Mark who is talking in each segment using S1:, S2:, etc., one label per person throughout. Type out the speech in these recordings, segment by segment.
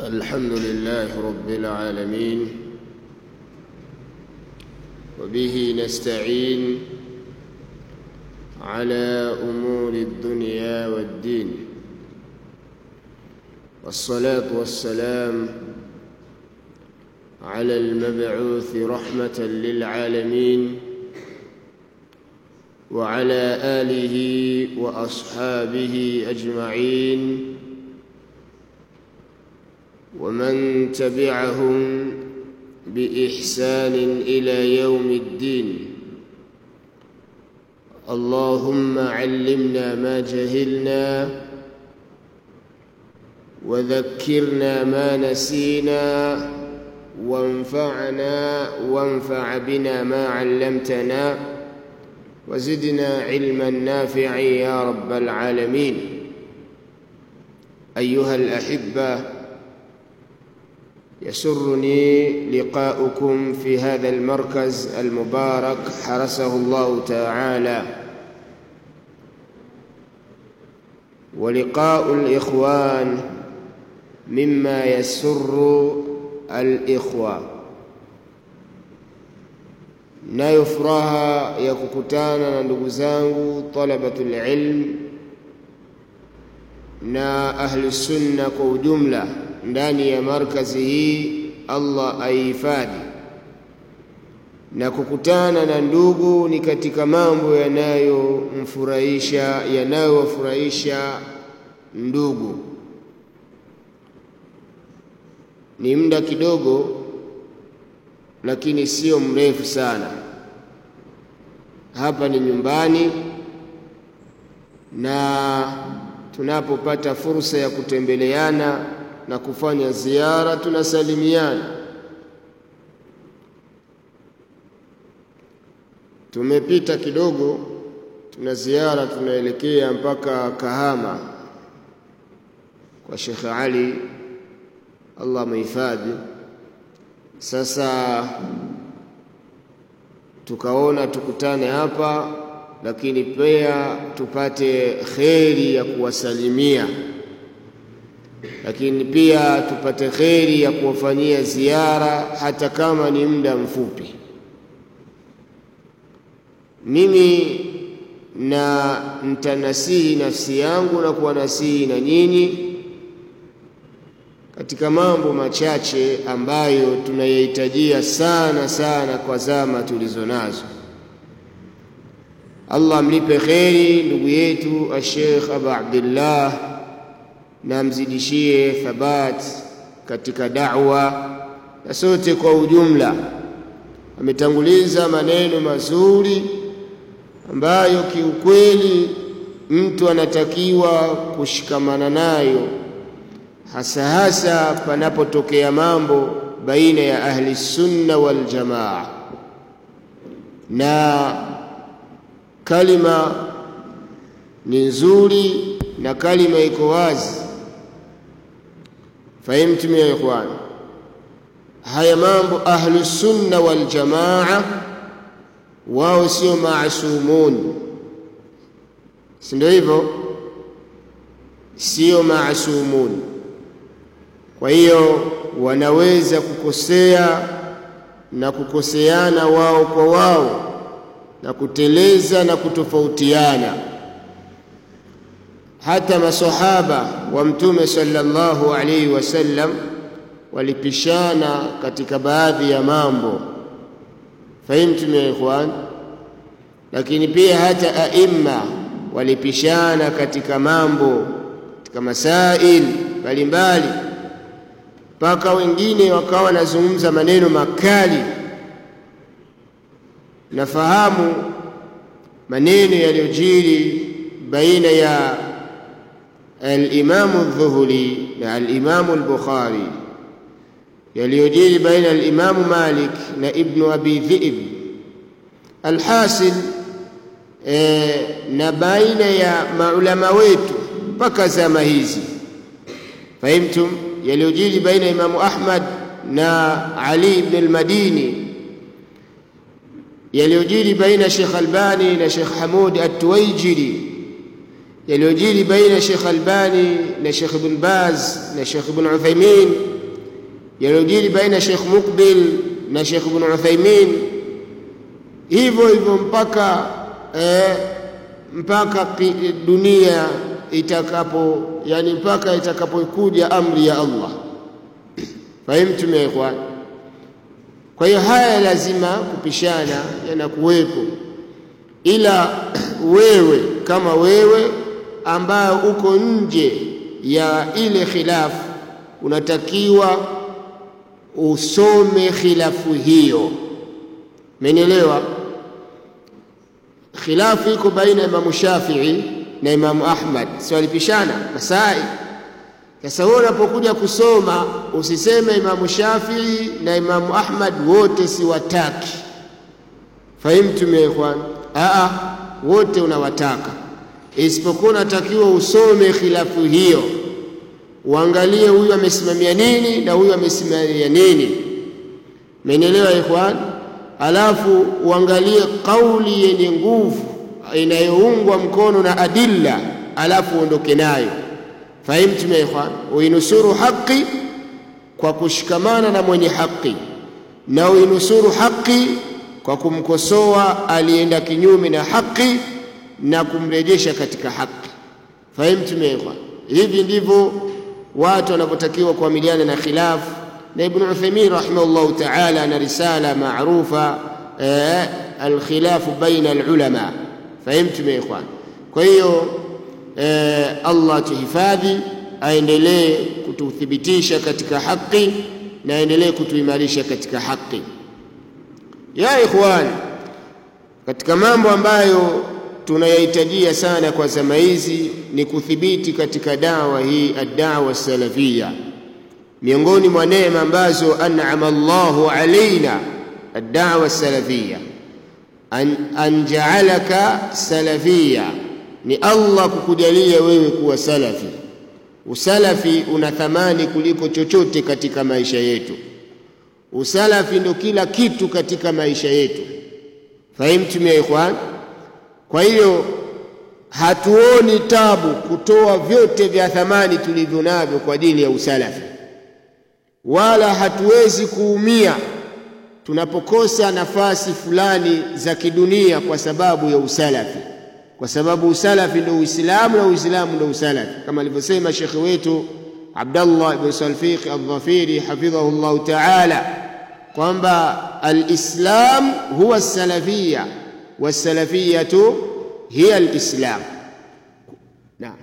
S1: الحمد لله رب العالمين وبه نستعين على امور الدنيا والدين والصلاه والسلام على المبعوث رحمه للعالمين وعلى اله واصحابه اجمعين ومن تبعهم باحسان الى يوم الدين اللهم علمنا ما جهلنا وذكرنا ما نسينا وانفعنا وانفع بنا ما علمتنا وزدنا علما نافعا يا رب العالمين ايها الاحبه يسرني لقاؤكم في هذا المركز المبارك حرسه الله تعالى ولقاء الاخوان مما يسر الاخوه nayo furaha ya kukutana na ndugu zangu talabatul ilm na ahli sunna kwa ujumla ndani ya markazi hii Allah aihifadhi na kukutana na ndugu ni katika mambo yanayomfurahisha yanayowafurahisha ndugu ni muda kidogo lakini sio mrefu sana hapa ni nyumbani na tunapopata fursa ya kutembeleana na kufanya ziara tunasalimiana tumepita kidogo tuna ziara tunaelekea mpaka Kahama kwa Sheikh Ali Allah muhifadhi sasa tukaona tukutane hapa lakini pia tupate kheri ya kuwasalimia lakini pia tupate kheri ya kuwafanyia ziara hata kama ni muda mfupi mimi na ntanasihi nafsi yangu na kuwanasihi na nyinyi katika mambo machache ambayo tunayahitajia sana sana kwa zama tulizo nazo Allah amlipe kheri ndugu yetu Sheikh Abu Abdullah na amzidishie thabat katika da'wa na sote kwa ujumla ametanguliza maneno mazuri ambayo kiukweli mtu anatakiwa kushikamana nayo hasa hasa panapotokea mambo baina ya ahli sunna wal jamaa na kalima ni nzuri na kalima iko wazi fahimtum ya ikhwan haya mambo ahlu sunna wal jamaa wao sio maasumun si ndio hivyo sio maasumun kwa hiyo wanaweza kukosea na kukoseana wao kwa wao na kuteleza na kutofautiana hata masahaba wa mtume sallallahu alaihi wasallam walipishana katika baadhi ya mambo fahimtum ya ikhwan lakini pia hata aimma walipishana katika mambo katika masail mbalimbali mpaka wengine wakawa wanazungumza maneno makali nafahamu maneno yaliyojiri baina ya al-Imamu Dhuhuli na al-Imamu al-Bukhari yaliyojiri baina ya al-Imamu Malik na Ibnu Abi Dhi'b alhasil e, na baina ya maulama wetu mpaka zama hizi fahimtum yaliyojiri baina ya Imamu Ahmad na Ali ibn al-Madini yaliyojiri baina Sheikh Albani na Sheikh Hamud At-Tuwaijiri yaliyojiri baina Sheikh Albani na Sheikh Ibn Baz na Sheikh Ibn Uthaymeen yaliyojiri baina Sheikh Mukbil na Sheikh Ibn Uthaymin, hivyo hivyo mpaka eh, mpaka dunia itakapo, yani mpaka itakapokuja amri ya Allah. Fahimtum ya ikhwan? Kwa hiyo haya lazima kupishana yanakuwepo, ila wewe kama wewe ambayo uko nje ya ile khilafu unatakiwa usome khilafu hiyo. Umenielewa? Khilafu iko baina ya Imamu Shafii na Imamu Ahmad, si walipishana masai. Sasa wewe unapokuja kusoma usiseme Imamu Shafii na Imamu Ahmad wote siwataki. Fahimtum ya ikhwan? Aa, wote unawataka, isipokuwa unatakiwa usome khilafu hiyo uangalie huyu amesimamia nini na huyu amesimamia nini. Mmenielewa ikhwan? Alafu uangalie kauli yenye nguvu inayoungwa mkono na adilla, alafu uondoke nayo. Fahimtum ya ikhwan? Uinusuru haki kwa kushikamana na mwenye haki na uinusuru haki kwa kumkosoa alienda kinyume na haki na kumrejesha katika haki. Fahimtum ya ikhwan? Hivi ndivyo watu wanavyotakiwa kuamiliana na khilafu. Na Ibn Uthaymeen rahimahullahu ta'ala ana risala maarufa eh, alkhilafu baina alulama. Fahimtum ya ikhwan? Kwa hiyo eh, Allah tuhifadhi, aendelee kututhibitisha katika haki na aendelee kutuimarisha katika haki. Ya ikhwan, katika mambo ambayo tunayahitajia sana kwa zama hizi ni kuthibiti katika dawa hii addawa salafia. Miongoni mwa neema ambazo an'ama Allahu alaina addawa salafia, an, an ja'alaka salafia, ni Allah kukujalia wewe kuwa salafi. Usalafi una thamani kuliko chochote katika maisha yetu. Usalafi ndo kila kitu katika maisha yetu. Fahimtum ya ikhwan? Kwa hiyo hatuoni tabu kutoa vyote vya thamani tulivyo navyo kwa ajili ya usalafi, wala hatuwezi kuumia tunapokosa nafasi fulani za kidunia kwa sababu ya usalafi, kwa sababu usalafi ndio Uislamu na Uislamu ndio usalafi, kama alivyosema shekhe wetu Abdallah ibn Salfiq Aldhafiri hafidhahu llahu taala kwamba alislam huwa salafia wasalafiyatu hiya alislam. Naam.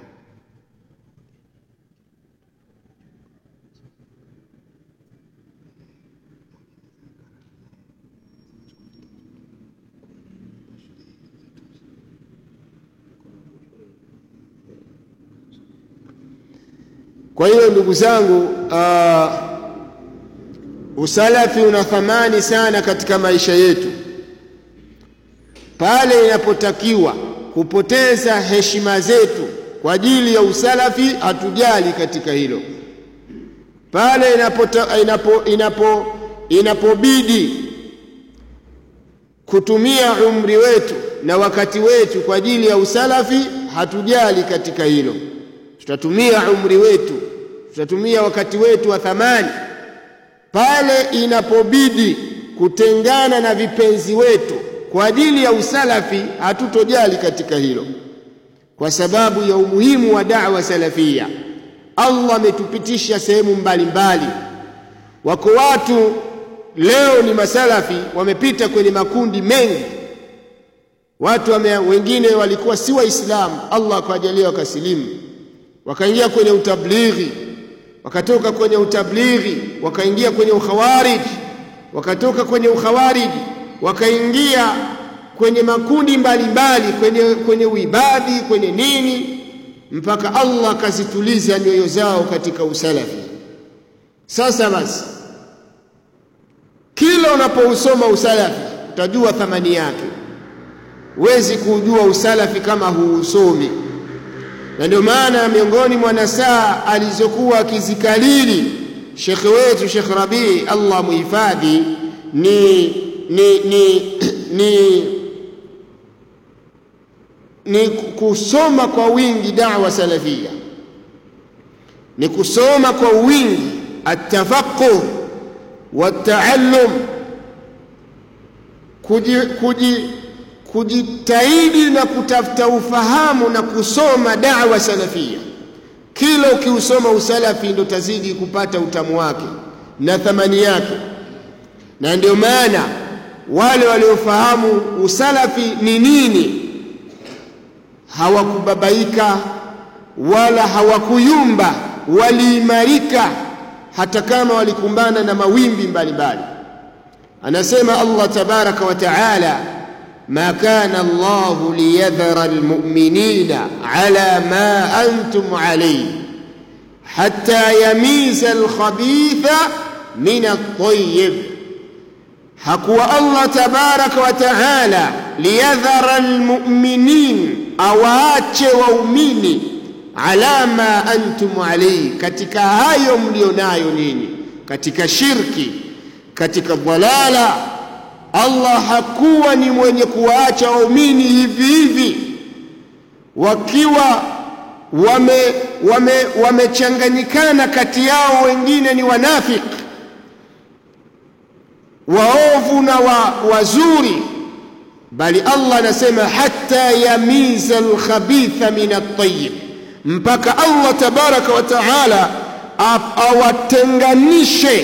S1: Kwa hiyo ndugu zangu, uh, usalafi una thamani sana katika maisha yetu. Pale inapotakiwa kupoteza heshima zetu kwa ajili ya usalafi, hatujali katika hilo. Pale inapota, inapo, inapo, inapobidi kutumia umri wetu na wakati wetu kwa ajili ya usalafi, hatujali katika hilo. Tutatumia umri wetu, tutatumia wakati wetu wa thamani. Pale inapobidi kutengana na vipenzi wetu kwa ajili ya usalafi, hatutojali katika hilo, kwa sababu ya umuhimu wa da'wa salafia. Allah ametupitisha sehemu mbalimbali. Wako watu leo ni masalafi, wamepita kwenye makundi mengi. Watu wame, wengine walikuwa si Waislamu, Allah akawajalia wakasilimu, wakaingia kwenye utablighi, wakatoka kwenye utablighi wakaingia kwenye ukhawariji, wakatoka kwenye ukhawariji wakaingia kwenye makundi mbalimbali mbali, kwenye, kwenye uibadi kwenye nini, mpaka Allah akazituliza nyoyo zao katika usalafi. Sasa basi, kila unapousoma usalafi utajua thamani yake. Huwezi kuujua usalafi kama huusomi, na ndio maana miongoni mwa nasaa alizokuwa akizikalili shekhe wetu Shekh Rabii, Allah muhifadhi, ni ni, ni, ni, ni kusoma kwa wingi da'wa salafia, ni kusoma kwa wingi atafaquh wataallum kuji, kuji, kujitahidi na kutafuta ufahamu na kusoma dawa salafia kila ukiusoma usalafi ndo tazidi kupata utamu wake na thamani yake na ndio maana wale waliofahamu usalafi ni nini hawakubabaika wala hawakuyumba waliimarika hata kama walikumbana na mawimbi mbalimbali anasema Allah tabaraka wa taala ما كان الله ليذر المؤمنين على ما أنتم عليه حتى يميز الخبيث من الطيب hakuwa Allah tabaraka wa taala liyadhara almu'minin, awaache waumini ala ma antum alayhi, katika hayo mlionayo nini, katika shirki, katika dhalala. Allah hakuwa ni mwenye kuwaacha waumini hivi hivi wakiwa wame wamechanganyikana, wame kati yao wengine ni wanafiki waovu na wa, wazuri, bali Allah anasema hatta yamiza alkhabitha min at-tayyib, mpaka Allah tabaraka wa taala awatenganishe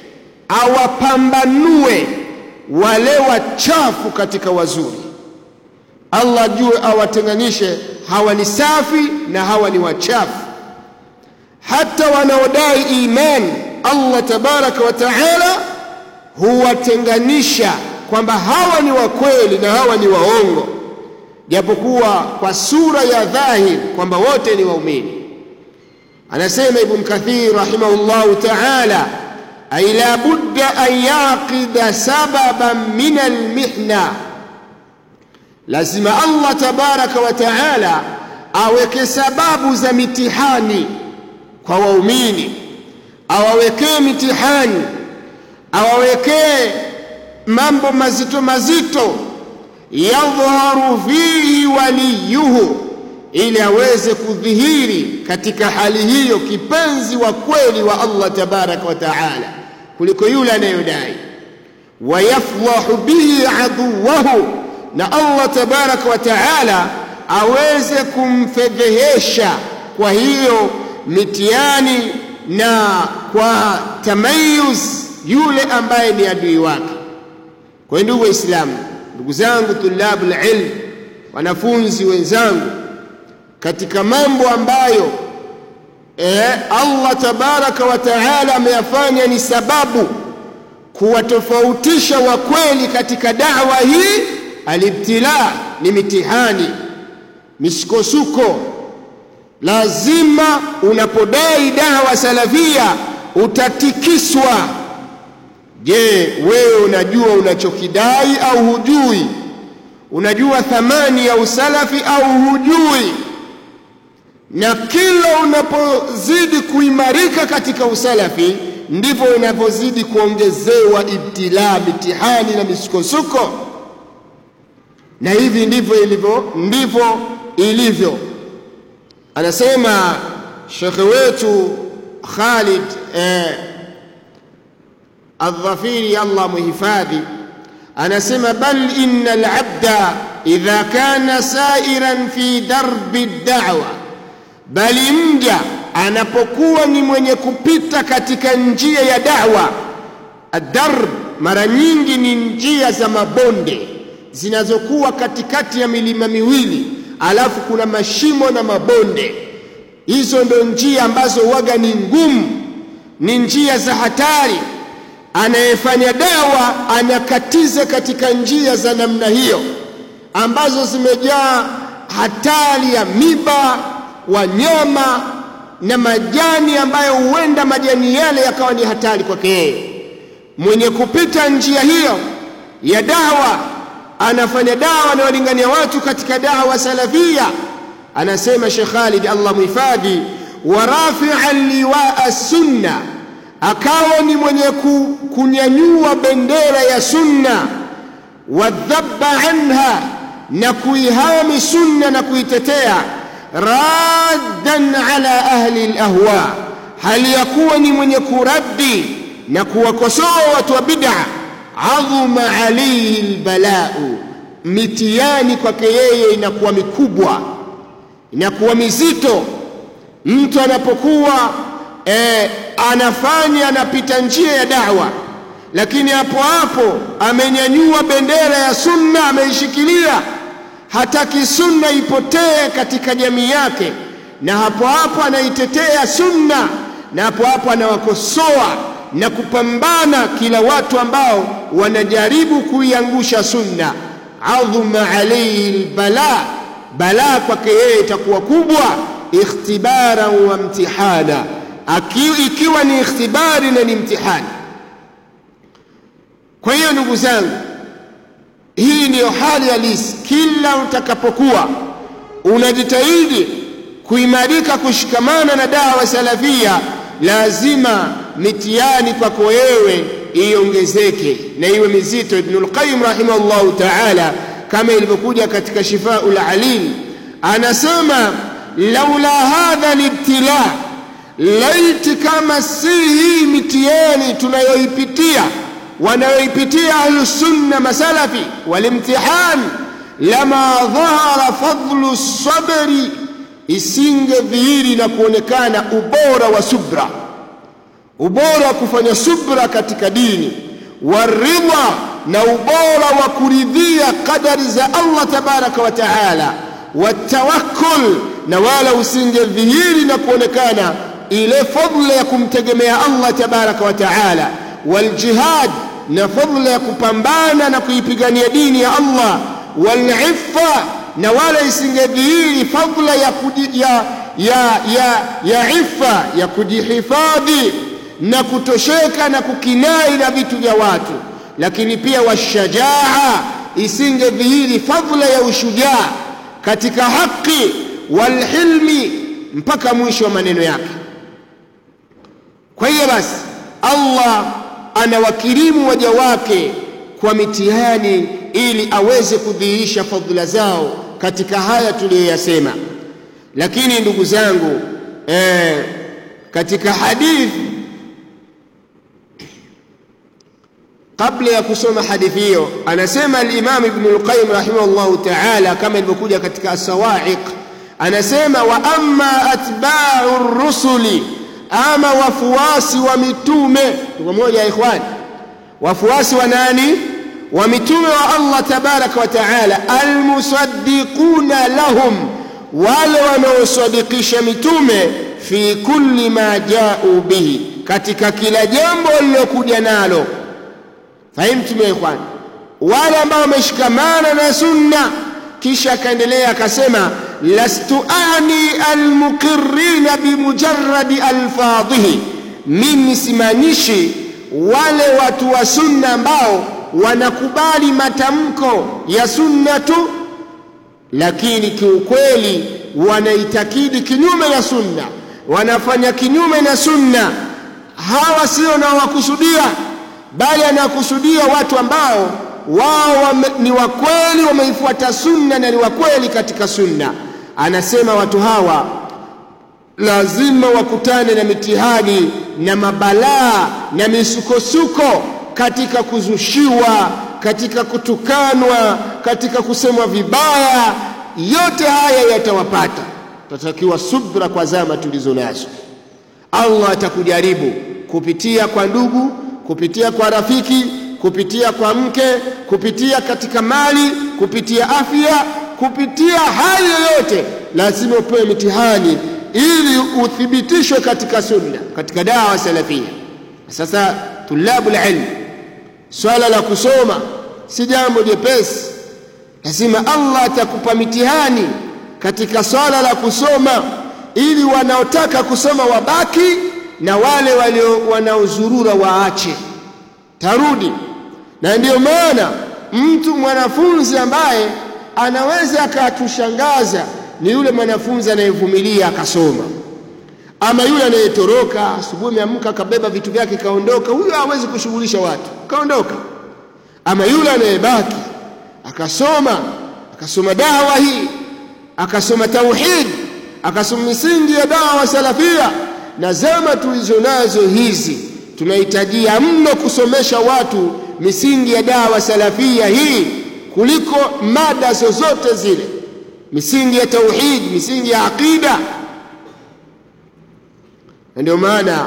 S1: awapambanue wale wachafu katika wazuri. Allah jue awatenganishe, hawa ni safi na hawa ni wachafu. Hata wanaodai imani Allah tabaraka wa taala huwatenganisha kwamba hawa ni wa kweli na hawa ni waongo, japokuwa kwa sura ya dhahir kwamba wote ni waumini. Anasema Ibn Kathir rahimahullahu taala, ay la budda an yaqida sababan min almihna, lazima Allah tabaraka wa taala aweke sababu za mitihani kwa waumini, awawekee mitihani awawekee mambo mazito mazito, yadhharu fihi waliyuhu, ili aweze kudhihiri katika hali hiyo kipenzi wa kweli wa Allah tabaraka wa taala kuliko yule anayodai. Wayaflahu bihi aduwahu, na Allah tabaraka wa taala aweze kumfedhehesha kwa hiyo mitihani na kwa tamayuz yule ambaye ni adui wake. Kwa hiyo ndugu Waislamu, ndugu zangu tulabul ilm, wanafunzi wenzangu, katika mambo ambayo e, Allah tabaraka wa taala ameyafanya ni sababu kuwatofautisha wakweli katika dawa hii, alibtila ni mitihani, misukosuko. Lazima unapodai dawa salafia utatikiswa. Je, wewe unajua unachokidai au hujui? Unajua thamani ya usalafi au hujui? Na kila unapozidi kuimarika katika usalafi ndivyo unavyozidi kuongezewa ibtilaa, mitihani na misukosuko. Na hivi ndivyo ilivyo, ndivyo ilivyo. Anasema shekhe wetu Khalid eh, Aldhafiri, Allah muhifadhi, anasema bal inna alabda idha kana sairan fi darbi da'wa, bali mja anapokuwa ni mwenye kupita katika njia ya da'wa. Adarb mara nyingi ni njia za mabonde zinazokuwa katikati ya milima miwili, alafu kuna mashimo na mabonde. Hizo ndo njia ambazo waga ni ngumu, ni njia za hatari anayefanya dawa anakatiza katika njia za namna hiyo ambazo zimejaa hatari ya miba, wanyama na majani ambayo huenda majani yale yakawa ni hatari kwake yeye. Mwenye kupita njia hiyo ya dawa, anafanya dawa anawalingania watu katika dawa salafia, anasema Sheikh Khalid, Allah muhifadhi, wa rafi'an liwaa sunna akawa ni mwenye kunyanyua bendera ya sunna, wadhabba anha, na kuihami sunna na kuitetea, raddan ala ahli alahwa, hali ya kuwa ni mwenye kuraddi na kuwakosoa watu wa bid'a adhuma alayhi albalau mitihani kwake yeye inakuwa mikubwa inakuwa mizito mtu anapokuwa e, anafanya anapita njia ya dawa lakini hapo hapo amenyanyua bendera ya sunna ameishikilia hataki sunna ipotee katika jamii yake na hapo hapo anaitetea sunna na hapo hapo anawakosoa na kupambana kila watu ambao wanajaribu kuiangusha sunna adhuma alayhi albala balaa kwake yeye itakuwa kubwa ikhtibaran wa mtihana ikiwa ni ikhtibari na ni mtihani kwa hiyo ndugu zangu hii ndiyo hali halisi kila utakapokuwa unajitahidi kuimarika kushikamana na dawa salafia lazima mitihani kwako wewe iongezeke na iwe mizito ibnul qayyim rahimahullahu taala kama ilivyokuja katika shifaul alim anasema laula hadha libtila laiti kama si hii mitihani tunayoipitia wanayoipitia ahlusunna masalafi walimtihan lama dhahara fadlu sabri isingedhihiri na kuonekana ubora wa subra ubora wa kufanya subra katika dini waridha na ubora wa kuridhia qadari za Allah tabaraka wa taala watawakkul na wala usingedhihiri na kuonekana ile fadla ya kumtegemea Allah tabaraka wa taala waljihad na fadla ya kupambana na kuipigania dini ya Allah waliffa na wala isingedhihiri fadla ya, kuji, ya, ya, ya, ya iffa ya kujihifadhi na kutosheka na kukinai na vitu vya watu lakini pia washajaa isingedhihiri fadla ya ushujaa katika haki walhilmi mpaka mwisho wa maneno yake kwa hiyo basi Allah anawakirimu waja wake kwa mitihani ili aweze kudhihirisha fadhila zao katika haya tuliyoyasema lakini ndugu zangu eh, katika hadithi kabla ya kusoma hadithi hiyo anasema al-Imam Ibn al-Qayyim rahimahullahu ta'ala kama ilivyokuja katika as-Sawa'iq anasema wa amma atba'u rusuli ama wafuasi wa mitume tuko moja ya ikhwani wafuasi wa nani wa mitume wa Allah tabaraka wa taala almusaddiquna lahum wale wanaosadikisha mitume fi kulli ma ja'u bihi katika kila jambo lilokuja nalo fahimtum ya ikhwan wale ambao wameshikamana na sunna kisha akaendelea akasema lastu ani almuqirrina bimujarradi alfadhihi mimi simaanishi wale watu wa sunna ambao wanakubali matamko ya sunna tu lakini kiukweli wanaitakidi kinyume na sunna wanafanya kinyume na sunna hawa sio na wakusudia bali anakusudia watu ambao wao wame, ni wakweli wameifuata sunna na ni wakweli katika sunna anasema watu hawa lazima wakutane na mitihani na mabalaa na misukosuko katika kuzushiwa katika kutukanwa katika kusemwa vibaya yote haya yatawapata tatakiwa subra kwa zama tulizo nazo Allah atakujaribu kupitia kwa ndugu kupitia kwa rafiki kupitia kwa mke kupitia katika mali kupitia afya kupitia hali yoyote lazima upewe mitihani ili uthibitishwe katika sunna katika dawa salafia sasa tulabu ilm swala la kusoma si jambo jepesi lazima Allah atakupa mitihani katika swala la kusoma ili wanaotaka kusoma wabaki na wale walio wanaozurura waache tarudi na ndiyo maana mtu mwanafunzi ambaye anaweza akatushangaza ni yule mwanafunzi anayevumilia akasoma ama yule anayetoroka asubuhi ameamka akabeba vitu vyake kaondoka huyo hawezi kushughulisha watu kaondoka ama yule anayebaki akasoma akasoma dawa hii akasoma tauhid akasoma misingi ya dawa salafia na zama tulizo nazo hizi tunahitajia mno kusomesha watu misingi ya dawa salafia hii kuliko mada zozote zile misingi ya tauhid misingi ya aqida na ndio maana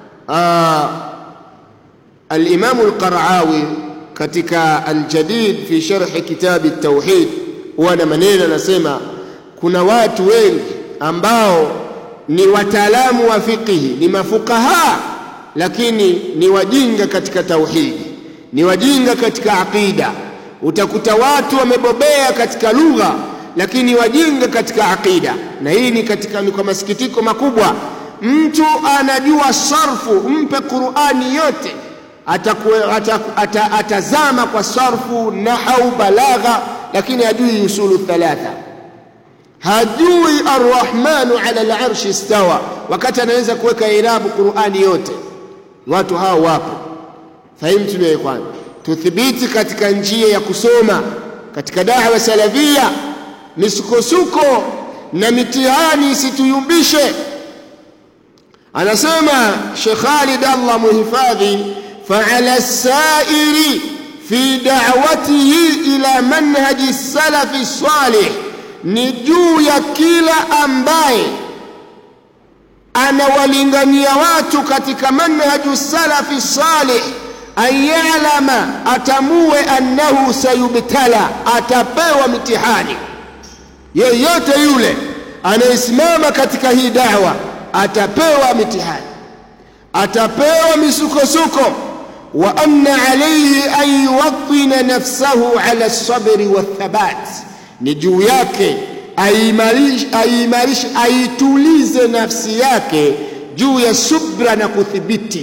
S1: alimamu alqarawi katika aljadid fi sharhi kitabi tauhid huwa na maneno anasema kuna watu wengi ambao ni wataalamu wa fiqhi ni mafukaha lakini ni wajinga katika tauhidi ni wajinga katika aqida utakuta watu wamebobea katika lugha lakini wajinga katika aqida na hii ni katika ni kwa masikitiko makubwa mtu anajua sarfu mpe qurani yote atakuwe, ataku, ata, atazama kwa sarfu nahau balagha lakini hajui usulu thalatha hajui arrahmanu ala larshi istawa wakati anaweza kuweka irabu qurani yote watu hao wapo fahimu tunaye kwanza tuthibiti katika njia ya kusoma katika dawa salafia misukosuko na mitihani isituyumbishe anasema Sheikh Khalid Allah muhifadhi fa'ala sairi fi da'watihi ila manhaji salafi salih ni juu ya kila ambaye anawalingania watu katika manhaju salafi salih an yalama atamue annahu sayubtala atapewa mitihani yeyote yule anayesimama katika hii dawa atapewa mitihani atapewa misukosuko wa anna alayhi an yuwatina nafsahu ala sabri wathabat ni juu yake aimarish aimarish aitulize nafsi yake juu ya subra na kuthibiti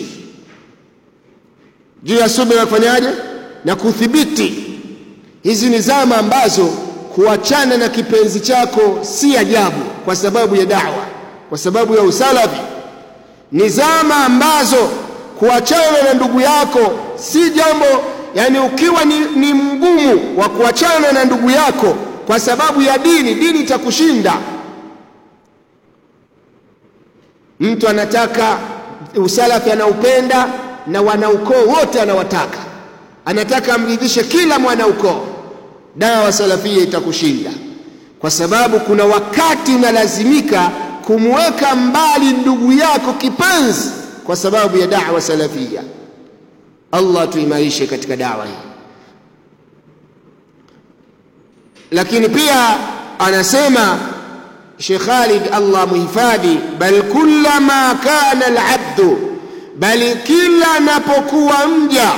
S1: juu ya subra na kufanyaje na kuthibiti hizi ni zama ambazo kuachana na kipenzi chako si ajabu kwa sababu ya dawa kwa sababu ya usalafi ni zama ambazo kuachana na ndugu yako si jambo yani ukiwa ni, ni mgumu wa kuachana na ndugu yako kwa sababu ya dini dini itakushinda mtu anataka usalafi anaupenda na wanaukoo wote anawataka anataka amridhishe kila mwanaukoo dawa salafia itakushinda kwa sababu kuna wakati unalazimika kumweka mbali ndugu yako kipenzi kwa sababu ya dawa salafia Allah tuimarishe katika dawa hii lakini pia anasema Sheikh Khalid Allah muhifadhi bal kullama kana alabdu bali kila anapokuwa mja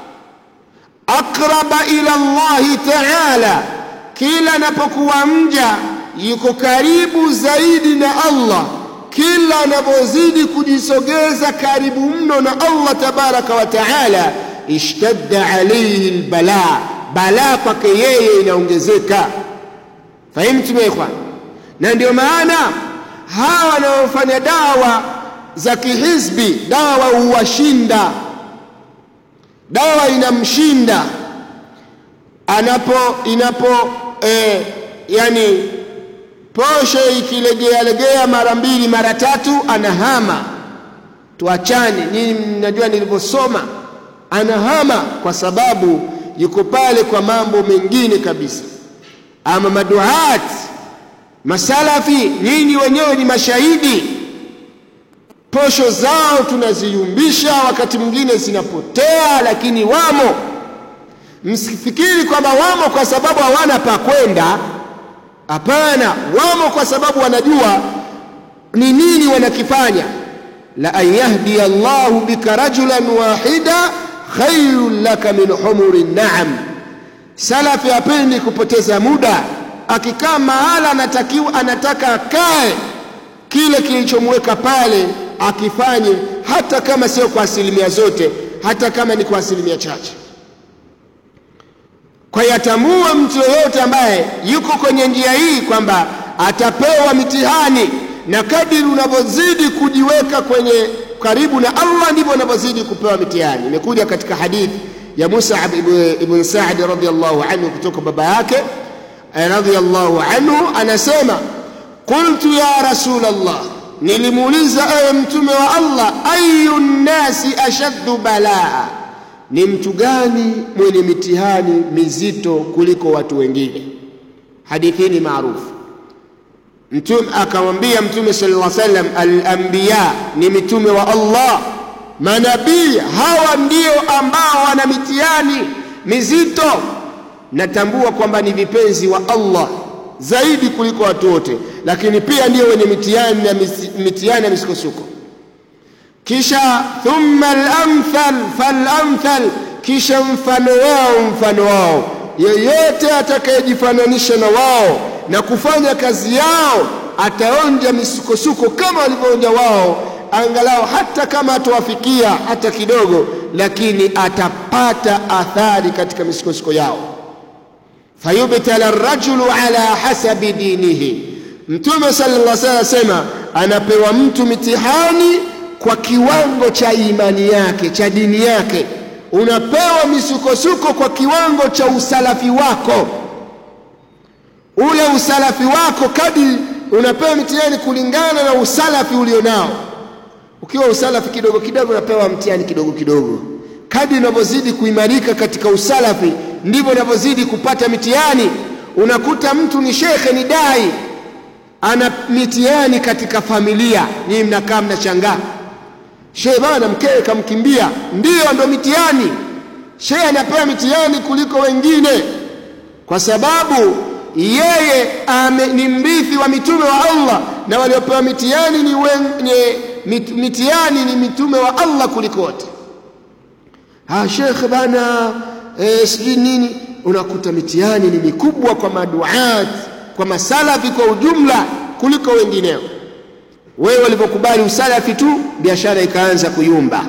S1: aqraba ila Allah ta'ala kila anapokuwa mja yuko karibu zaidi na Allah kila anapozidi kujisogeza karibu mno na Allah tabaraka wa taala ishtadda alayhi albala balaa kwake yeye inaongezeka fahimtum ya ikhwan na ndio maana hawa wanaofanya dawa za kihizbi dawa huwashinda dawa inamshinda anapo inapo eh, yani posho ikilegea legea mara mbili mara tatu anahama tuachane nyinyi mnajua nilivyosoma anahama kwa sababu yuko pale kwa mambo mengine kabisa ama maduat masalafi nyinyi wenyewe ni mashahidi posho zao tunaziyumbisha wakati mwingine zinapotea lakini wamo msifikiri kwamba wamo kwa sababu hawana pa kwenda hapana wamo kwa sababu wanajua ni nini wanakifanya la an yahdiya Allahu bika rajulan wahida khairun laka min humuri naam salafi hapendi kupoteza muda akikaa mahala anatakiwa anataka akae kile kilichomweka pale akifanye hata kama sio kwa asilimia zote hata kama ni kwa asilimia chache kwa hiyo atambua mtu yoyote ambaye yuko kwenye njia hii kwamba atapewa mitihani na kadiri unavyozidi kujiweka kwenye karibu na Allah ndivyo unavyozidi kupewa mitihani imekuja katika hadithi ya Mus'ab ibn Sa'd radhiyallahu anhu kutoka baba yake radhiyallahu anhu anasema qultu ya rasul Allah nilimuuliza ewe mtume wa Allah ayu nnasi ashaddu balaa ni mtu gani mwenye mitihani mizito kuliko watu wengine hadithi ni maarufu mtume akamwambia mtume sallallahu alaihi wasallam al-anbiya ni mitume wa Allah manabii hawa ndio ambao wana mitihani mizito natambua kwamba ni vipenzi wa Allah zaidi kuliko watu wote lakini pia ndio wenye mitihani na mitihani na misukosuko kisha thumma al-amthal fal-amthal kisha mfano wao mfano wao yeyote atakayejifananisha na wao na kufanya kazi yao ataonja misukosuko kama walivyoonja wao angalau hata kama atawafikia hata kidogo lakini atapata athari katika misukosuko yao fayubtala arrajulu ala hasabi dinihi mtume sallallahu alaihi wasallam asema anapewa mtu mitihani kwa kiwango cha imani yake cha dini yake unapewa misukosuko kwa kiwango cha usalafi wako ule usalafi wako kadri unapewa mitihani kulingana na usalafi ulionao ukiwa usalafi kidogo kidogo unapewa mtihani kidogo kidogo kadri unavyozidi kuimarika katika usalafi ndivyo unavyozidi kupata mitihani unakuta mtu ni shekhe ni dai ana mitihani katika familia nyinyi mnakaa mnashangaa shehe bana mkewe kamkimbia ndiyo ndo mitihani shehe anapewa mitihani kuliko wengine kwa sababu yeye ame, ni mrithi wa mitume wa Allah na waliopewa mitihani ni, wen, ni mit, mitihani ni mitume wa Allah kuliko wote ah shekhe bana eh, sijui nini unakuta mitihani ni mikubwa kwa maduat kwa masalafi kwa ujumla kuliko wengineo wewe walivyokubali usalafi tu biashara ikaanza kuyumba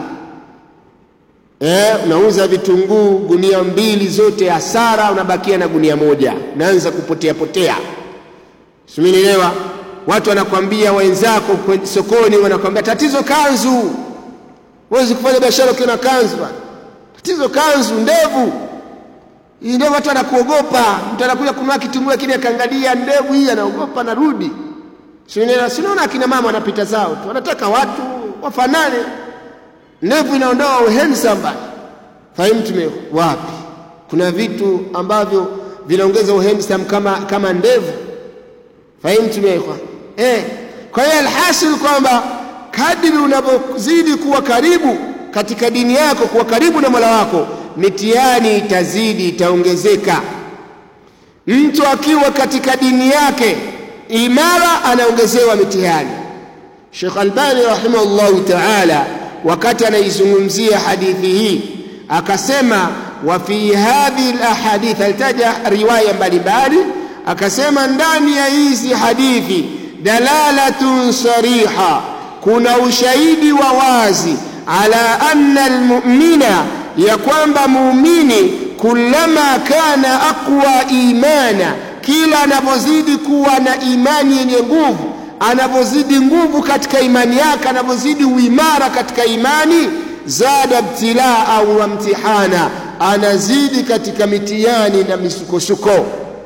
S1: eh, unauza vitunguu gunia mbili zote hasara unabakia na gunia moja unaanza kupotea potea simenielewa watu wanakwambia wenzako sokoni wanakwambia tatizo kanzu huwezi kufanya biashara ukiwa na kanzu bwana tatizo kanzu ndevu hii ndevu watu anakuogopa mtu anakuja kununua kitunguu lakini akaangalia ndevu hii anaogopa anarudi sinaona akina mama wanapita zao tu wanataka watu wafanane ndevu inaondoa uhandsome bana fahimu tume wapi kuna vitu ambavyo vinaongeza uhandsome kama kama ndevu fahimu tumekwa eh kwa hiyo alhasil kwamba kadri unavyozidi kuwa karibu katika dini yako kuwa karibu na Mola wako mitihani itazidi itaongezeka mtu akiwa katika dini yake imara anaongezewa mitihani Sheikh Albani rahimahullahu ta'ala wakati anaizungumzia hadithi hii akasema wa fi hadhihi alahadith alitaja riwaya mbalimbali akasema ndani ya hizi hadithi dalalatun sariha kuna ushahidi wa wazi ala anna almu'mina ya kwamba muumini kullama kana aqwa imana kila anapozidi kuwa na imani yenye nguvu anapozidi nguvu katika imani yake anapozidi uimara katika imani zada ibtilaa au mtihana anazidi katika mitihani na misukosuko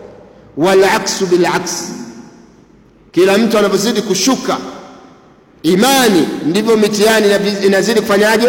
S1: walaksu bilaks kila mtu anapozidi kushuka imani ndivyo mitihani inazidi kufanyaje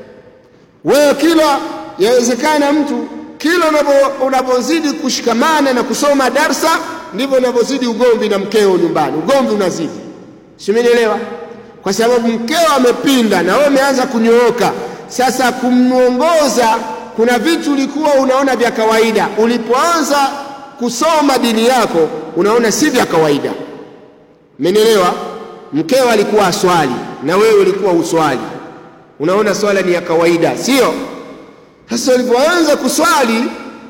S1: wewe kila yawezekana mtu kila unapozidi kushikamana na kusoma darsa ndivyo unavyozidi ugomvi na mkeo nyumbani ugomvi unazidi simenielewa kwa sababu mkeo amepinda na wewe umeanza kunyooka sasa kumwongoza kuna vitu ulikuwa unaona vya kawaida ulipoanza kusoma dini yako unaona si vya kawaida umenielewa mkeo alikuwa aswali na wewe ulikuwa uswali unaona swala ni ya kawaida sio sasa ulipoanza kuswali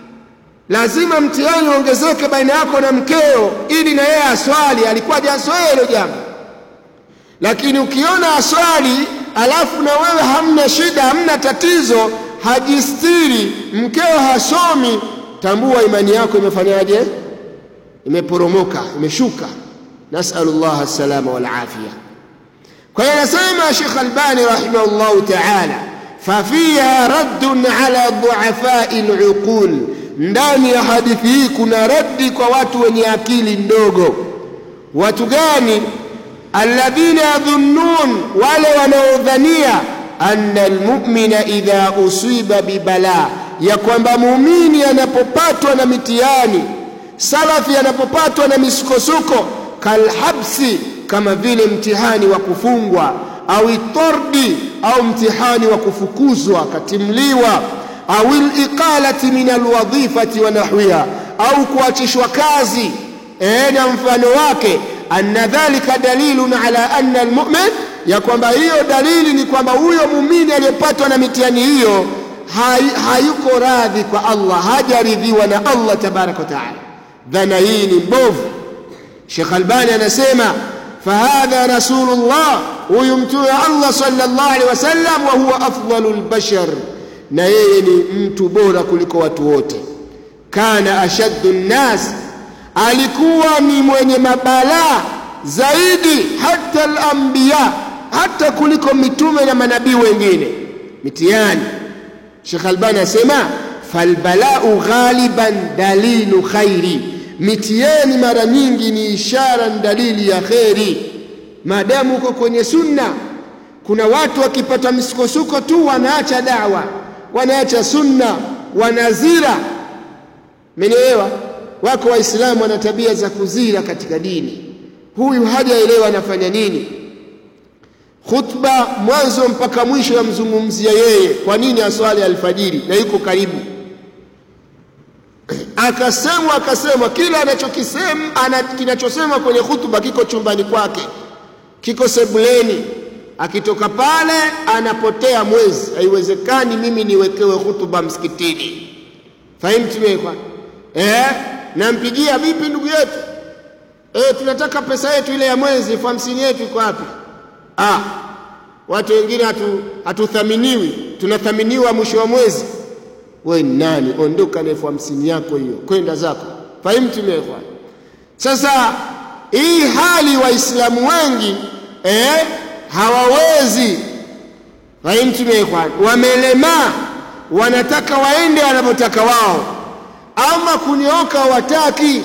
S1: lazima mtihani uongezeke baina yako na mkeo ili na yeye aswali alikuwa hajazoea hilo jambo lakini ukiona aswali alafu na wewe hamna shida hamna tatizo hajistiri mkeo hasomi tambua imani yako imefanyaje imeporomoka imeshuka nasalullah salama wal afia kwa hiyo anasema Sheikh Albani rahimahullah ta'ala fafiha raddun ala duafai luqul ndani ya hadithi hii kuna raddi kwa watu wenye akili ndogo watu gani alladhina yadhunnun, wale wanaodhania anna almu'mina idha usiba bibala, ya kwamba muumini anapopatwa na mitihani, salafi anapopatwa na misukosuko, kalhabsi, kama vile mtihani wa kufungwa, au itordi, au mtihani wa kufukuzwa akatimliwa, au liqalati min alwadhifati wa nahwiha, au kuachishwa kazi e, na mfano wake anna dhalika dalilun ala anna almu'min, ya kwamba hiyo dalili ni kwamba huyo muumini aliyepatwa na mitihani hiyo hay, hayuko radhi kwa Allah, hajaridhiwa na Allah tabaraka wa taala. Dhana hii ni mbovu. Sheikh Albani anasema fahadha rasulullah, huyu mtume wa Allah sallallahu alaihi wasallam, wa huwa afdalu lbashar, na yeye ni mtu bora kuliko watu wote. Kana ashaddu nnas alikuwa ni mwenye mabalaa zaidi hata al-anbiya, hata kuliko mitume na manabii wengine. Mitihani, Sheikh Albani asema falbalau ghaliban dalilu khairi, mitihani mara nyingi ni ishara, ni dalili ya kheri. Maadamu uko kwenye sunna, kuna watu wakipata misukosuko tu wanaacha dawa, wanaacha sunna, wanazira. Mmenielewa? Wako Waislamu wana tabia za kuzira katika dini. Huyu hajaelewa anafanya nini. Khutba mwanzo mpaka mwisho yamzungumzia yeye, kwa nini aswali alfajiri na yuko karibu. Akasemwa akasemwa, kila anachokisema ana, kinachosema kwenye khutba kiko chumbani kwake, kiko sebuleni. Akitoka pale anapotea mwezi. Haiwezekani mimi niwekewe khutba msikitini. Fahimu tumekwa eh? nampigia vipi ndugu yetu e, tunataka pesa yetu ile ya mwezi elfu hamsini yetu iko wapi? Ah, watu wengine hatu, hatuthaminiwi, tunathaminiwa mwisho wa mwezi. We nani? Ondoka na elfu hamsini yako hiyo, kwenda zako. Fahimu tumekwa. Sasa hii hali Waislamu wengi eh, hawawezi. Fahimu tumekwa, wamelemaa, wanataka waende wanavyotaka wao ama kunyoka hawataki,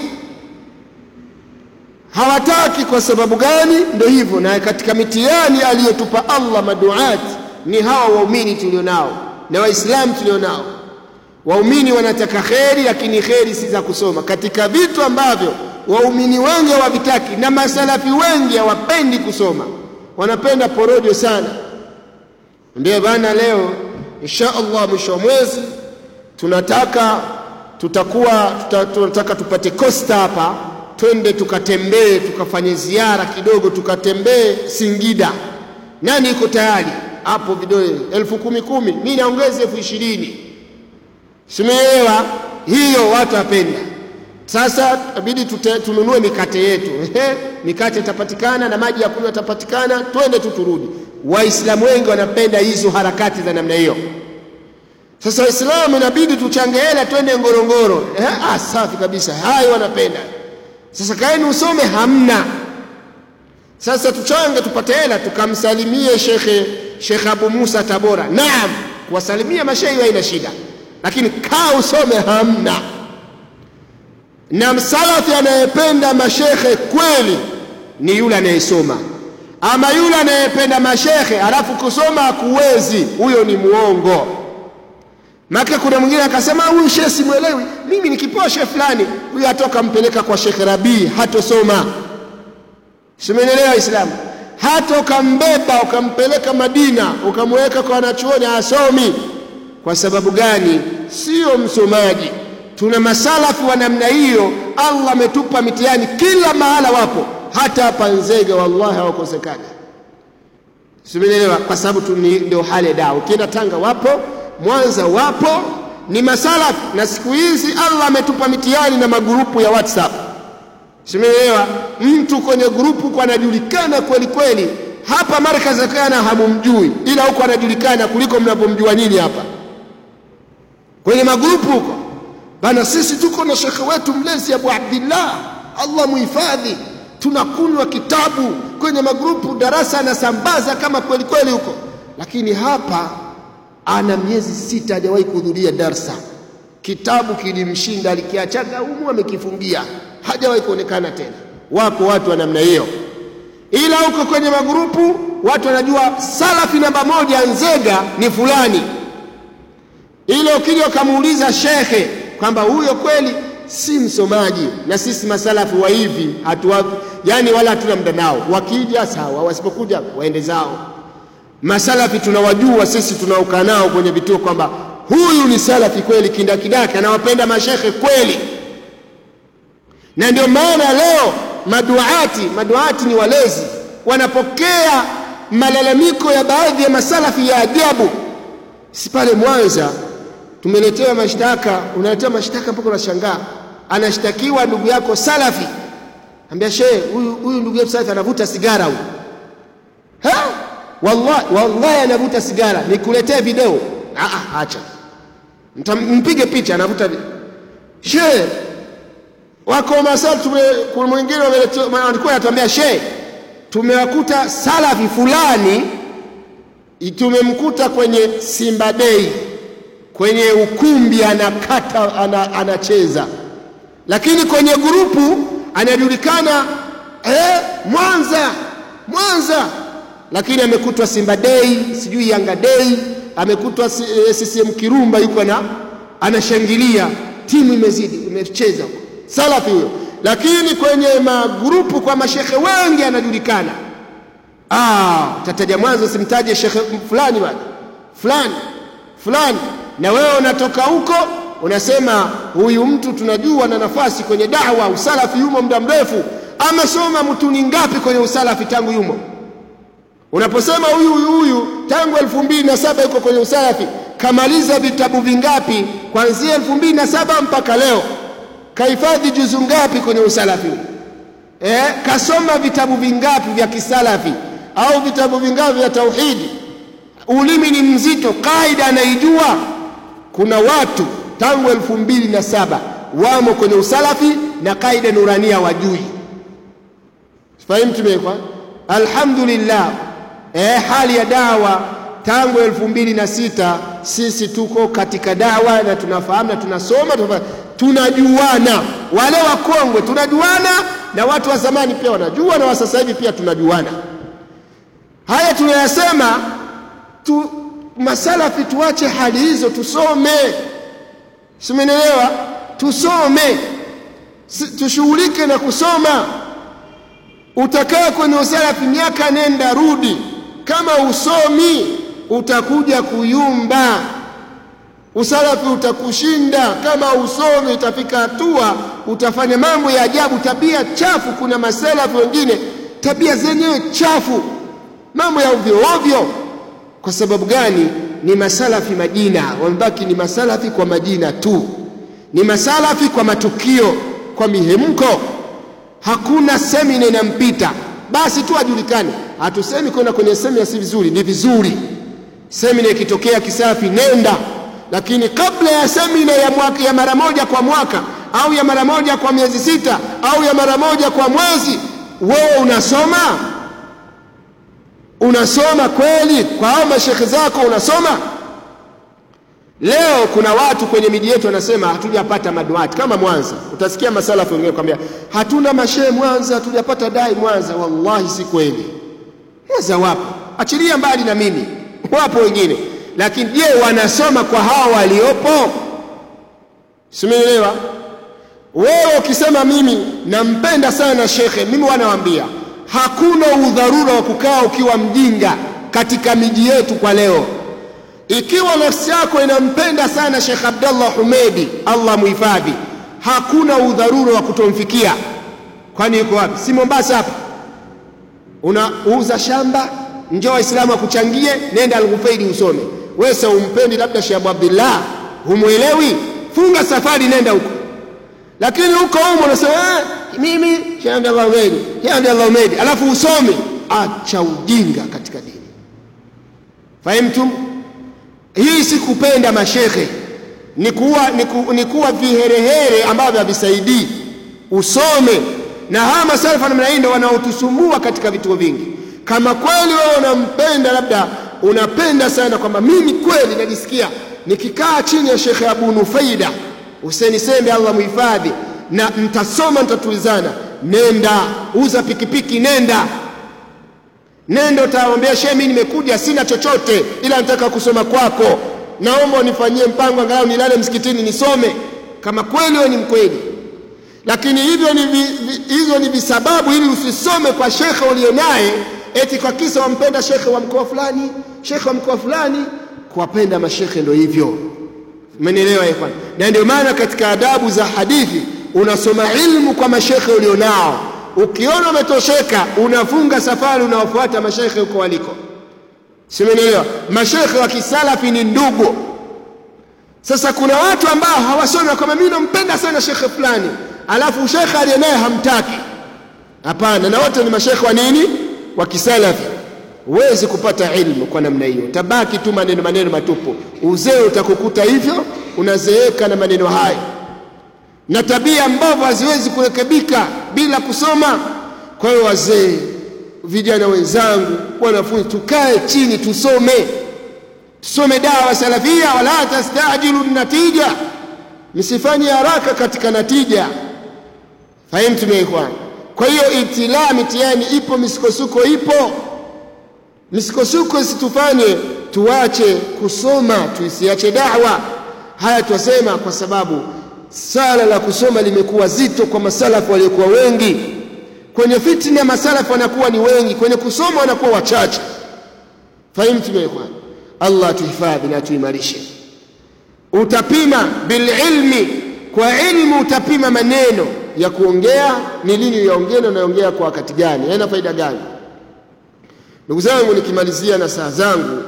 S1: hawataki. Kwa sababu gani? Ndio hivyo. Na katika mitihani aliyotupa Allah maduati ni hawa waumini tulionao na waislamu tulionao. Waumini wanataka kheri, lakini kheri si za kusoma, katika vitu ambavyo waumini wengi hawavitaki na masalafi wengi hawapendi kusoma, wanapenda porojo sana. Ndio bana, leo insha Allah mwisho wa mwezi tunataka tutakuwa tuta, tunataka tupate kosta hapa, twende tukatembee, tukafanye ziara kidogo, tukatembee Singida. Nani iko tayari hapo? Vidole elfu kumi kumi, mi naongeza elfu ishirini. Simeelewa hiyo, watu wapenda. Sasa abidi tununue mikate yetu mikate itapatikana na maji ya kunywa yatapatikana, twende tu turudi. Waislamu wengi wanapenda hizo harakati za namna hiyo. Sasa Waislamu inabidi tuchange hela twende Ngorongoro. Eh, ah, safi kabisa, hayo wanapenda. Sasa kaeni usome, hamna. Sasa tuchange tupate hela tukamsalimie Shekhe Shekhe Abu Musa Tabora. Naam, kuwasalimia mashehi haina shida, lakini kaa usome, hamna. Na msalafi anayependa mashekhe kweli ni yule anayesoma, ama yule anayependa mashekhe alafu kusoma hakuwezi, huyo ni muongo. Maka kuna mwingine akasema huyu shehe simwelewi, mimi nikipewa shehe fulani, huyu atoka mpeleka kwa Sheikh Rabii, hatosoma. Simenelewa Waislamu, hata ukambeba ukampeleka Madina ukamweka kwa wanachuoni asomi. Kwa sababu gani? Sio msomaji. Tuna masalafi wa namna hiyo. Allah ametupa mitihani kila mahala, wapo hata hapa Nzega, wallahi hawakosekani. Simenelewa, kwa sababu ndio hali ya dawa. Ukienda Tanga wapo Mwanza wapo, ni masalafi. Na siku hizi Allah ametupa mitihani na magurupu ya WhatsApp, simeelewa. Mtu kwenye grupu kwa anajulikana kweli kweli, hapa markazi kana hamumjui, ila huko anajulikana kuliko mnavyomjua nyinyi hapa kwenye magrupu huko bana. Sisi tuko na shekhe wetu mlezi Abu Abdillah, Allah muhifadhi, tunakunywa kitabu kwenye magrupu, darasa anasambaza kama kweli kweli huko, lakini hapa ana miezi sita hajawahi kuhudhuria darsa. Kitabu kilimshinda, alikiachaga humu amekifungia, hajawahi kuonekana tena. Wapo watu wa namna hiyo. ila huko kwenye magrupu watu wanajua salafi namba moja Nzega ni fulani, ila ukija ukamuuliza shekhe kwamba huyo kweli si msomaji, na sisi masalafi wa hivi hatuwa, yani wala hatuna muda nao, wakija sawa, wasipokuja waende zao. Masalafi tunawajua sisi tunaokaa nao kwenye vituo kwamba huyu ni salafi kweli, kindakidaki, anawapenda mashekhe kweli, na ndio maana leo maduati maduati ni walezi, wanapokea malalamiko ya baadhi ya masalafi ya ajabu. Si pale Mwanza tumeletewa mashtaka, unaletewa mashtaka mpaka unashangaa, anashtakiwa ndugu yako salafi, ambia shehe, huyu huyu ndugu yetu salafi anavuta sigara huyu, ha wallahi, wallahi anavuta sigara, nikuletee video? Ah, acha mpige picha, anavuta shehe wako masala kuna mwingine walikuwa anatuambia she, tumewakuta salafi fulani, tumemkuta kwenye Simba Day kwenye ukumbi anakata ana, anacheza, lakini kwenye grupu anajulikana eh, Mwanza Mwanza, lakini amekutwa Simba Day, sijui Yanga Day, amekutwa CCM Kirumba, yuko na anashangilia timu imezidi imecheza salafi huyo, lakini kwenye magrupu kwa mashekhe wengi anajulikana. Ah, tataja mwanzo, simtaje shekhe fulani bwana fulani fulani, na wewe unatoka huko unasema huyu mtu tunajua na nafasi kwenye dawa, usalafi yumo muda mrefu. Amesoma mtuni ngapi kwenye usalafi tangu yumo? Unaposema huyu huyu huyu tangu elfu mbili na saba yuko kwenye usalafi, kamaliza vitabu vingapi kuanzia elfu mbili na saba mpaka leo? kahifadhi juzu ngapi kwenye usalafi eh? Kasoma vitabu vingapi vya kisalafi au vitabu vingapi vya tauhidi? Ulimi ni mzito, kaida anaijua. Kuna watu tangu elfu mbili na saba wamo kwenye usalafi na kaida nurania wajui. Fahimu tumekwa, alhamdulillah. Eh, hali ya dawa tangu elfu mbili na sita sisi tuko katika dawa na tunafahamu na tunasoma tunafahamu tunajuana, wale wakongwe tunajuana, na watu wa zamani pia wanajua, na wa sasa hivi pia tunajuana. Haya tunayasema tu, masalafi tuache hali hizo, tusome. Simenelewa? Tusome, tushughulike na kusoma. Utakaa kwenye usalafi miaka nenda rudi, kama usomi utakuja kuyumba usalafi utakushinda kama usomi. Itafika hatua utafanya mambo ya ajabu, tabia chafu. Kuna masalafi wengine tabia zenyewe chafu, mambo ya ovyo ovyo. Kwa sababu gani? Ni masalafi majina, wamebaki ni masalafi kwa majina tu, ni masalafi kwa matukio, kwa mihemko. Hakuna semina inampita, basi tu ajulikane. Hatusemi kwenda kwenye semina si vizuri, ni vizuri. Semina ikitokea kisafi, nenda lakini kabla ya semina ya, mwaka, ya mara moja kwa mwaka au ya mara moja kwa miezi sita au ya mara moja kwa mwezi, wewe unasoma unasoma kweli kwa hao mashekhe zako unasoma? Leo kuna watu kwenye miji yetu wanasema hatujapata maduati kama Mwanza. Utasikia masalafu wengine kwambia hatuna mashehe Mwanza, hatujapata dai Mwanza. Wallahi si kweli. Mwanza wapo, achilia mbali na mimi, wapo wengine lakini je, wanasoma kwa hawa waliopo? Simeelewa? Wewe ukisema mimi nampenda sana shekhe, mimi wanawaambia hakuna udharura wa kukaa ukiwa mjinga katika miji yetu kwa leo. Ikiwa nafsi yako inampenda sana Shekh Abdallah Humedi, Allah muhifadhi, hakuna udharura wa kutomfikia. Kwani yuko wapi? Si Mombasa hapa? Unauza shamba, njoo Waislamu akuchangie, nenda Al-Ghufeiri usome. Wewe sa umpendi labda Sheikh Abu Abdullah, humwelewi, funga safari, nenda huko. Lakini huko humo unasema eh, mimi Sheikh Abdullah Humedi, Sheikh Abdullah Humedi, alafu usome. Acha ujinga katika dini. Fahimtum? Hii si kupenda mashekhe, ni kuwa, ni, ku, ni kuwa viherehere ambavyo havisaidii. Usome na hawa masalafu namna hii ndio wanaotusumbua katika vituo vingi. Kama kweli wewe unampenda, labda unapenda sana kwamba mimi kweli najisikia nikikaa chini ya Shekhe Abu Nufaida Huseni Sembe, Allah muhifadhi, na mtasoma, mtatulizana, nenda uza pikipiki, nenda nenda utawaambia shehe mimi nimekuja sina chochote ila nataka kusoma kwako naomba unifanyie mpango angalau nilale msikitini nisome kama kweli wewe ni mkweli lakini hivyo ni vi, vi, hizo ni visababu ili usisome kwa shekhe ulionaye eti kwa kisa wampenda shekhe wa mkoa fulani shekhe wa mkoa fulani kuwapenda mashekhe ndio hivyo umenielewa ikhwan na ndio maana katika adabu za hadithi unasoma ilmu kwa mashekhe ulionao ukiona umetosheka unafunga safari unawafuata mashekhe huko waliko simenielewa mashekhe wa kisalafi ni ndugu sasa kuna watu ambao hawasomi kwamba mimi nampenda sana shekhe fulani alafu shekhe aliye naye hamtaki hapana na wote ni mashekhe wa nini wa kisalafi huwezi kupata ilmu kwa namna hiyo tabaki tu maneno maneno matupu uzee utakukuta hivyo unazeeka na maneno hayo na tabia mbovu haziwezi kurekebika bila kusoma kwa hiyo wazee vijana wenzangu wanafunzi tukae chini tusome tusome dawa salafia wala tastajilu natija msifanye haraka katika natija fahimtu ikhwan kwa hiyo ibtilaa mitihani ipo misukosuko ipo misukosuko isitufanye tuache kusoma tuisiache dawa haya twasema kwa sababu sala la kusoma limekuwa zito kwa masalafu waliokuwa wengi kwenye fitna masalafu wanakuwa ni wengi kwenye kusoma wanakuwa wachache fahimtu ikhwan allah atuhifadhi na atuimarishe utapima bililmi kwa ilmu utapima maneno ya kuongea ni lini yaongea na unaongea kwa wakati gani yana faida gani ndugu zangu nikimalizia na saa zangu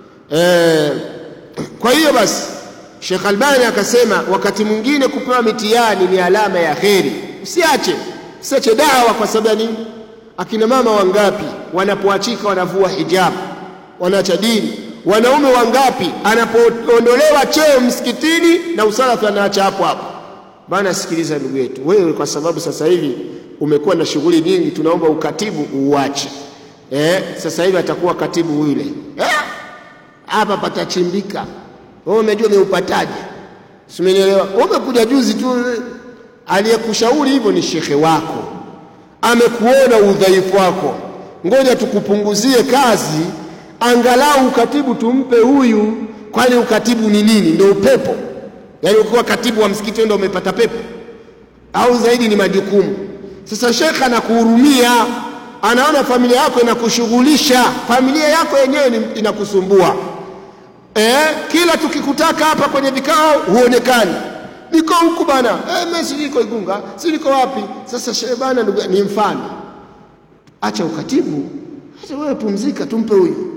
S1: e, kwa hiyo basi Sheikh Albani akasema wakati mwingine kupewa mitihani ni alama ya kheri usiache usiache dawa kwa sababu nini akina mama wangapi wanapoachika wanavua hijabu wanaacha dini wanaume wangapi anapoondolewa cheo msikitini na usalafi anaacha hapo hapo bana sikiliza ndugu yetu wewe kwa sababu sasa hivi umekuwa na shughuli nyingi tunaomba ukatibu uuache eh, sasa hivi atakuwa katibu yule hapa eh, patachimbika wewe umejua umeupataje simenielewa umekuja juzi tu aliyekushauri hivyo ni shekhe wako amekuona udhaifu wako ngoja tukupunguzie kazi angalau ukatibu tumpe huyu kwani ukatibu ni nini ndio upepo yaani ukiwa katibu wa msikiti ndio umepata pepo au zaidi ni majukumu sasa shekhe anakuhurumia anaona familia yako inakushughulisha familia yako yenyewe inakusumbua eh, kila tukikutaka hapa kwenye vikao huonekani niko huku bana eh, mimi si niko Igunga si niko wapi sasa shehe bana ndugu ni mfano acha ukatibu acha wewe pumzika tumpe huyu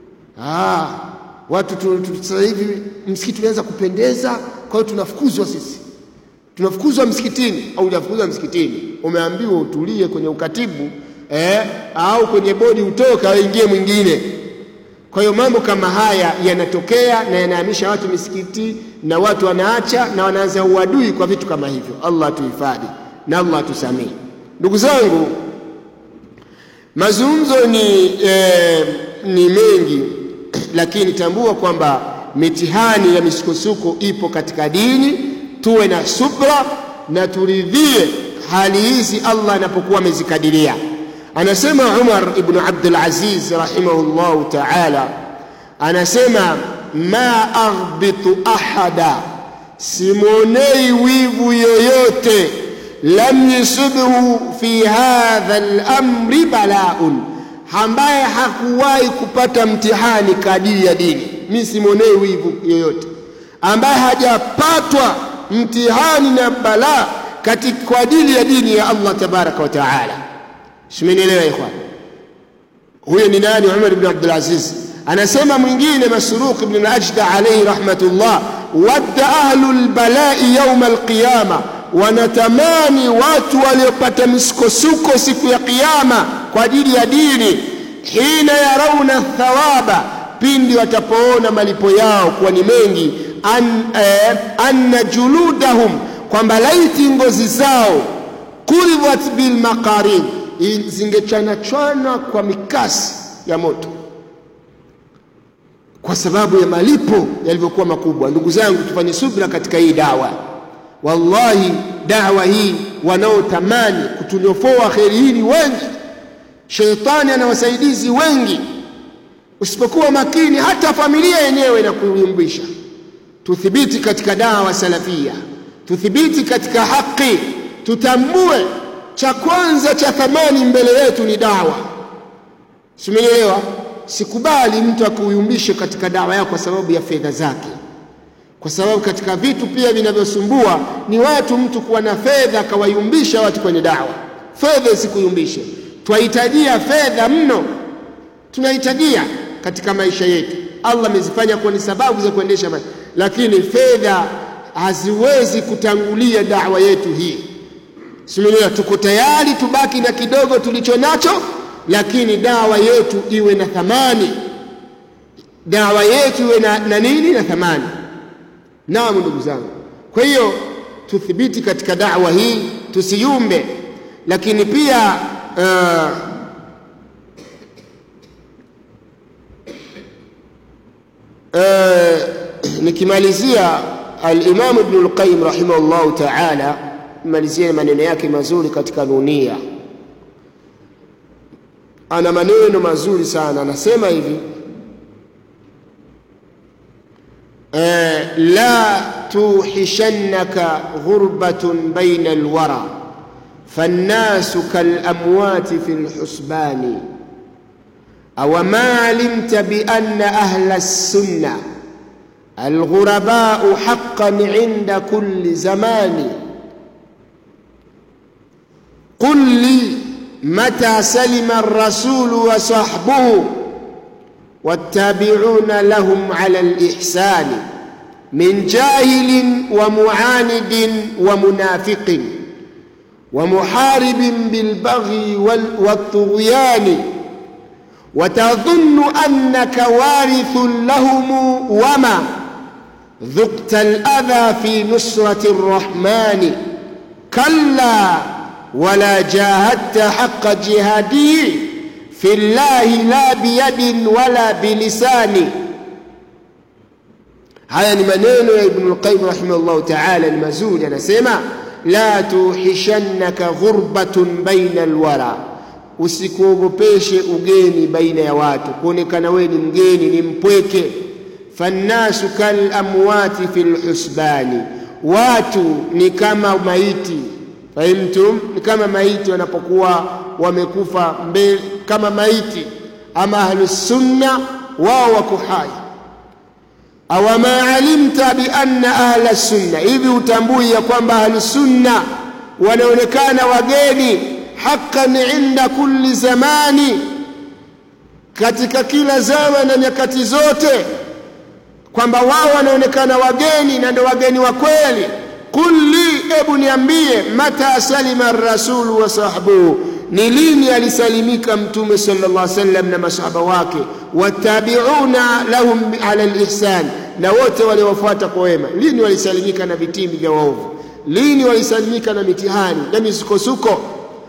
S1: ah watu tu, tu, sasa hivi msikiti unaanza kupendeza kwa hiyo tunafukuzwa sisi tunafukuzwa msikitini au hujafukuzwa msikitini umeambiwa utulie kwenye ukatibu eh, au kwenye bodi utoka aingie mwingine kwa hiyo mambo kama haya yanatokea na yanahamisha watu misikiti na watu wanaacha na wanaanza uadui kwa vitu kama hivyo allah atuhifadhi na allah atusamii ndugu zangu mazungumzo ni, eh, ni mengi lakini tambua kwamba mitihani ya misukosuko ipo katika dini tuwe na subra na turidhie hali hizi allah anapokuwa amezikadiria anasema umar ibnu abdulaziz rahimahullahu taala anasema ma aghbitu ahada simwonei wivu yoyote lam yusibhu fi hadha lamri balaun ambaye hakuwahi kupata mtihani kadiri ya dini mi simwonei wivu yoyote ambaye hajapatwa mtihani na balaa kwa ajili ya dini ya allah tabaraka wa taala simenielewa ikhwan huyo ni nani umar ibn abdulaziz anasema mwingine masruq ibn al-ajda alayhi rahmatullah wadda ahlu lbalai yauma alqiyama wanatamani watu waliopata misukosuko siku ya kiyama kwa ajili ya dini hina yarauna thawaba pindi watapoona malipo yao kuwa ni mengi an, eh, anna juludahum kwamba laiti ngozi zao kuribhat bilmaqarin zingechanachwana kwa mikasi ya moto kwa sababu ya malipo yalivyokuwa makubwa ndugu zangu tufanye subra katika hii dawa wallahi dawa hii wanaotamani kutunyofoa kheri hii ni wengi Sheitani ana wasaidizi wengi, usipokuwa makini hata familia yenyewe inakuyumbisha. Tuthibiti katika dawa salafia, tuthibiti katika haki, tutambue cha kwanza cha thamani mbele yetu ni dawa. Simenielewa? Sikubali mtu akuyumbishe katika dawa yako kwa sababu ya fedha zake, kwa sababu katika vitu pia vinavyosumbua ni watu, mtu kuwa na fedha akawayumbisha watu kwenye dawa. Fedha isikuyumbishe. Twahitajia fedha mno, tunahitajia katika maisha yetu. Allah amezifanya kuwa ni sababu za kuendesha maisha, lakini fedha haziwezi kutangulia dawa yetu hii. Simenielewa? Tuko tayari tubaki na kidogo tulicho nacho lakini dawa yetu iwe na thamani, dawa yetu iwe na, na nini na thamani. Naam, ndugu zangu, kwa hiyo tuthibiti katika dawa hii, tusiyumbe. Lakini pia uh, uh, nikimalizia Alimamu Ibnu Lqayim rahimahullahu taala, malizie maneno yake mazuri katika Nunia ana maneno mazuri sana, anasema hivi e, la tuhishannaka ghurbatun baina alwara fannasu kalamwati fi lhusbani aw ma alimta bianna ahla lsunna alghurabau haqqan inda kulli zamani qul li متى سلم الرسول وصحبه والتابعون لهم على الإحسان من جاهل ومعاند ومنافق ومحارب بالبغي والطغيان وتظن أنك وارث لهم وما ذقت الأذى في نصرة الرحمن كلا ولا جاهدت حق جهاده في الله لا بيد ولا بلسان haya ni maneno ya Ibn al-Qayyim rahimahullah ta'ala, ni mazuri. Anasema la tuhishannaka ghurbatun baina alwara, usikuogopeshe ugeni baina ya watu, kuonekana wewe ni mgeni, ni mpweke. Fannasu kal amwati fil husbani, watu ni kama maiti Fahimtum? Ni kama maiti wanapokuwa wamekufa mbele, kama maiti. Ama ahlusunna wao wako hai. Awama alimta bi anna ahla sunna, hivi utambui ya kwamba ahlusunna wanaonekana wageni haqqan inda kulli zamani, katika kila zama na nyakati zote, kwamba wao wanaonekana wageni na ndio wageni wa kweli. Qul li, ebu niambie, mata salima rasulu wa sahbuhu, ni lini alisalimika Mtume sallallahu alaihi wasallam na masahaba wake, watabiuna lahum ala lihsan, na wote waliowafuata kwa wema. Lini walisalimika na vitimbi vya waovu? Lini walisalimika na mitihani na misukosuko?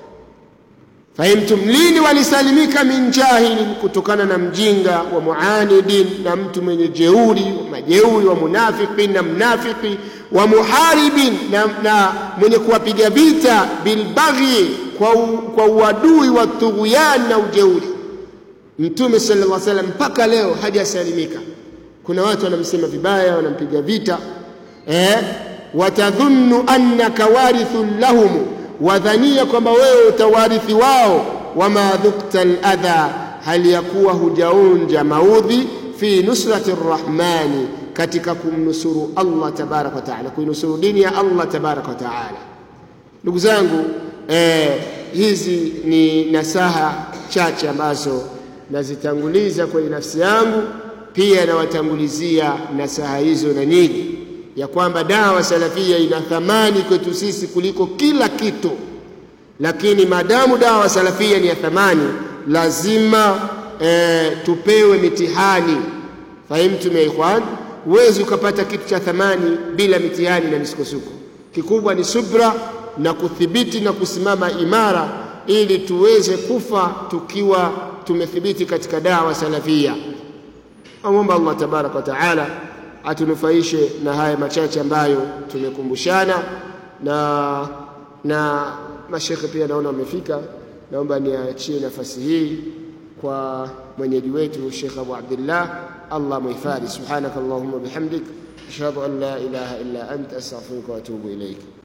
S1: Fahimtum? Lini walisalimika min jahilin, kutokana na mjinga wa muanidin, na mtu mwenye jeuri wa majeuri wa munafiki na mnafiki wa muharibin, na, na mwenye kuwapiga vita bilbaghi, kwa, u, kwa uadui wa tughyan na ujeuri. Mtume sallallahu alaihi wasallam mpaka leo hajasalimika. Kuna watu wanamsema vibaya, wanampiga vita eh, watadhunnu annaka warithun lahum wadhania kwamba wewe utawarithi wao. Wama dhukta ladha, hali ya kuwa hujaonja maudhi. Fi nusrati rrahmani, katika kumnusuru Allah tabaraka wa taala, kuinusuru dini ya Allah tabaraka wa taala. Ndugu zangu eh, hizi ni nasaha chache ambazo nazitanguliza kwenye nafsi yangu, pia nawatangulizia nasaha hizo na nyinyi ya kwamba dawa salafia ina thamani kwetu sisi kuliko kila kitu, lakini maadamu dawa salafia ni ya thamani, lazima e, tupewe mitihani. Fahimtum ya ikhwan? Huwezi ukapata kitu cha thamani bila mitihani na misukosuko. Kikubwa ni subra na kuthibiti na kusimama imara, ili tuweze kufa tukiwa tumethibiti katika dawa salafia. Amwomba Allah tabaraka wa taala atunufaishe na haya machache ambayo tumekumbushana na na mashekhe pia naona wamefika naomba niachie nafasi hii kwa mwenyeji wetu Sheikh Abu Abdullah, Allah muhifadhi. Subhanaka Allahumma bihamdik ashhadu an la ilaha illa anta astaghfiruka wa atubu ilaik.